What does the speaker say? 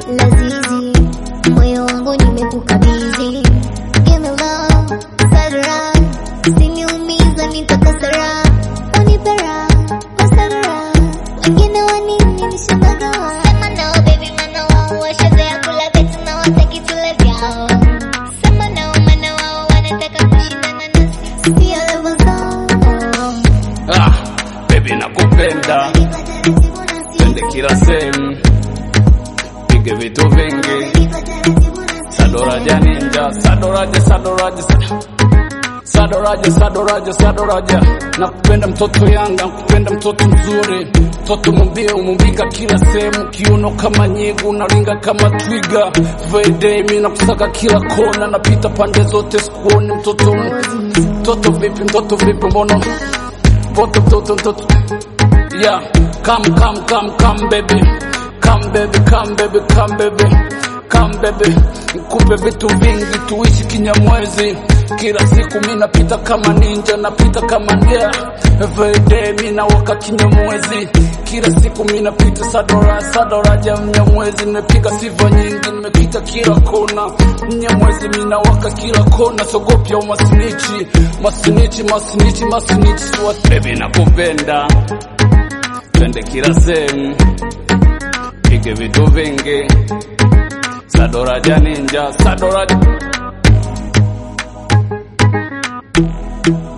lazizi, moyo wangu nimekukabidhi. Give me love, sadra, usiniumiza nitakosera, unipe raha, masadra, wengine wanini nishagawa. Sema no baby, maana wao washazoea kula vitu na wataki tule vyao. Sema no, maana wao wanataka kushindana nasi, sio level zao. Ah, baby nakupenda, twende kila sehemu, pige vitu vingi, sadoraja ninja, sadoraja, sadoraja, sa- sadoraja, sadoraja, sadoraja. Nakupenda mtoto Yanga, nakupenda mtoto mzuri, mtoto mwambie umumbika kila sehemu, kiuno kama nyigu, unaringa kama twiga, vede mi nakusaka kila kona, napita pande zote, sikuoni mtoto, mtoto vipi, mtoto vipi, mbona mtoto mtoto mtoto yeah come come come come baby come baby come baby come baby come baby nikupe vitu vingi tuishi kinyamwezi kila siku mi napita kama ninja napita kama nia everyday mi nawaka kinyamwezi kila siku mi napita sadora sadora ja mnyamwezi nimepiga sifa nyingi nimepita kila kona mnyamwezi mi nawaka kila kona sogopya umasinichi masinichi masinichi masinichi what baby nakupenda twende kila sehemu pige vitu vingi sadoraja ninja sadoraja